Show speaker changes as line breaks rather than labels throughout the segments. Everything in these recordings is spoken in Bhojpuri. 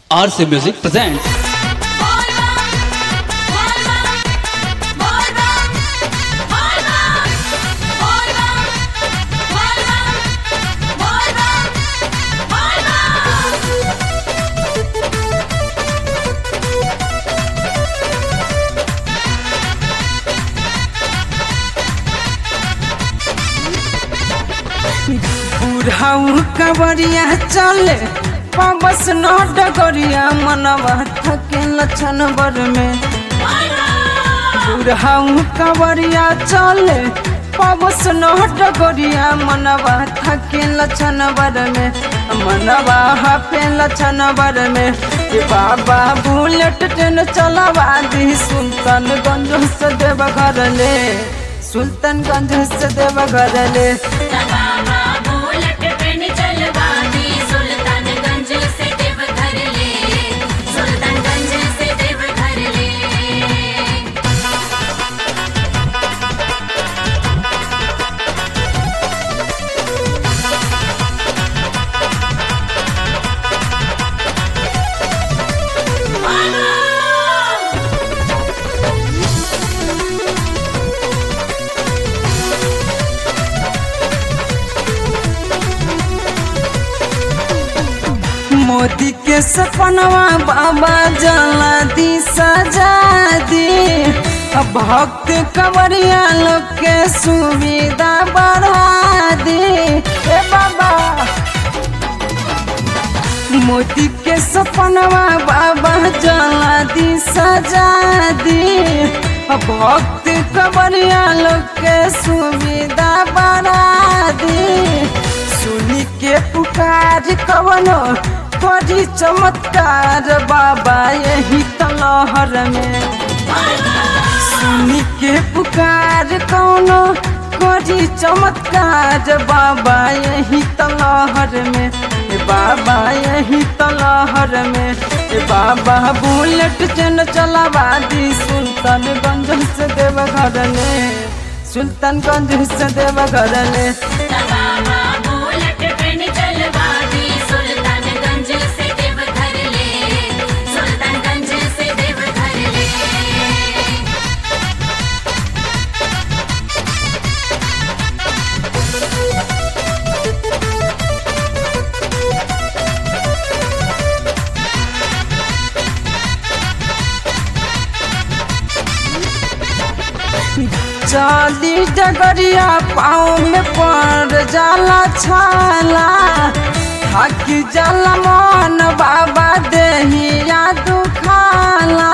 RC Music presents
बुढ़ाऊ कबरिया चले पाबस न डगरिया मनवा थके लक्षण बर में बुढ़ाऊ कबरिया चले पाबस न डगरिया मनवा थके लक्षण बर में मनवा हफे लक्षण बर में ये बाबा बुलेट ट्रेन चलावा दी सुल्तानगंज से देवघर ले सुल्तानगंज से देवघर ले
सुल्तानगंज से देवघर ले सुल्तानगंज से देवघर ले
मोदी के सपनवा बाबा जला दी सजा दी अब भक्त कवरिया लोग के सुविधा बढ़ा दी ए बाबा मोदी के सपनवा बाबा जला दी सजा दी अब भक्त कवरिया लोग के सुविधा बढ़ा दी सुनी के पुकार कवनो करी चमत्कार बाबा यही तलहर में सुनी के पुकार कौनो करी चमत्कार बाबा यही तलहर में ए बाबा यही तलहर में ए बाबा बुलेट ट्रेन चलावा दी सुल्तानगंज से देवघर ले सुल्तानगंज से देवघर ले
बाबा बुलेट ट्रेन चलवा दी सुल्तानगंज से देवघर ले सुल्तानगंज से देवघर ले
चाली डगरिया पाँव में पड़ जाला छाला थाकी जाला मन बाबा देहिया दुखाला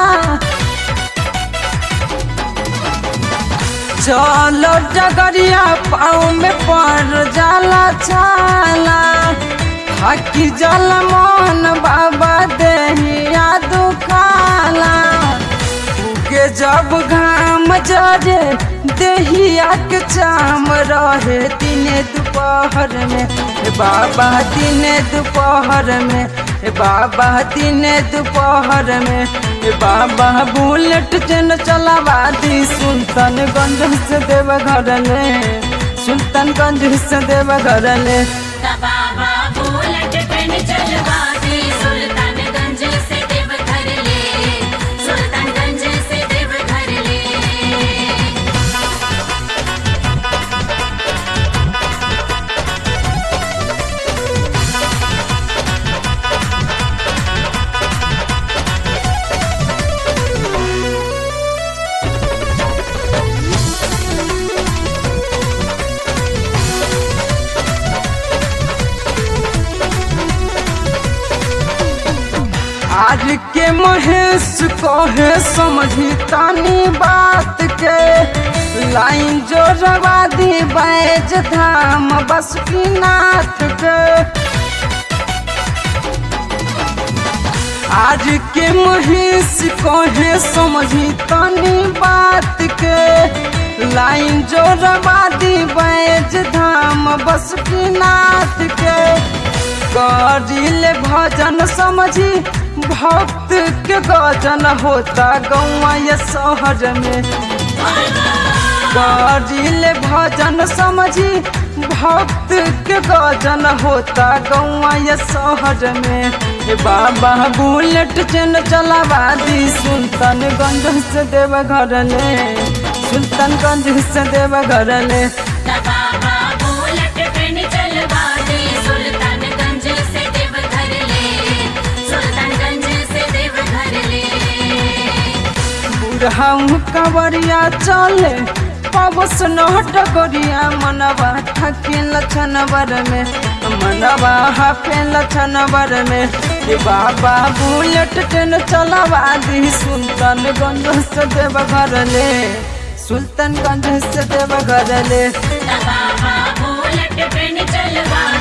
चलो डगरिया पाँव में पड़ जाला छाला थाकी जाला मन बाबा देहिया दुखाला उगे जब घाम जरे देहिया के चाम रहे दिने दोपहर में ए बाबा दिने दोपहर में ए बाबा दिने दोपहर में ए बाबा बुलेट ट्रेन चलावा दी सुल्तानगंज से देवघर ले सुल्तानगंज से देवघर ले
बाबा बुलेट ट्रेन चलवा दी सुल्तानगंज से देवघर ले सुल्तानगंज से देवघर ले
आज के महेश कहे समझी तानी बात के लाइन जो रवा दी बैज धाम बस नाथ के आज के महेश कहे समझी तानी बात के लाइन जो रवा दी बैज धाम बस नाथ के करिले भजन समझी भक्त के गजन होता गौआ ये शहर में करिले भजन समझी भक्त के गजन होता गौआ ये शहर में ए बाबा बुलेट ट्रेन चलावा दी सुल्तानगंज से देवघर ले सुल्तानगंज से देवघर ले
बाबा बुलेट ट्रेन चलवा दे सुल्तानगंज से देवघर ले सुल्तानगंज से देवघर ले
बुढ़ाऊ कवरिया चले पवस नहट गोरिया मनवा थके लछनवर में मनवा हाफे लछनवर में ए बाबा बुलेट ट्रेन चलावा दी सुल्तानगंज से देवघर ले सुल्तानगंज से देवघर ले
बाबा बुलेट ट्रेन चलवा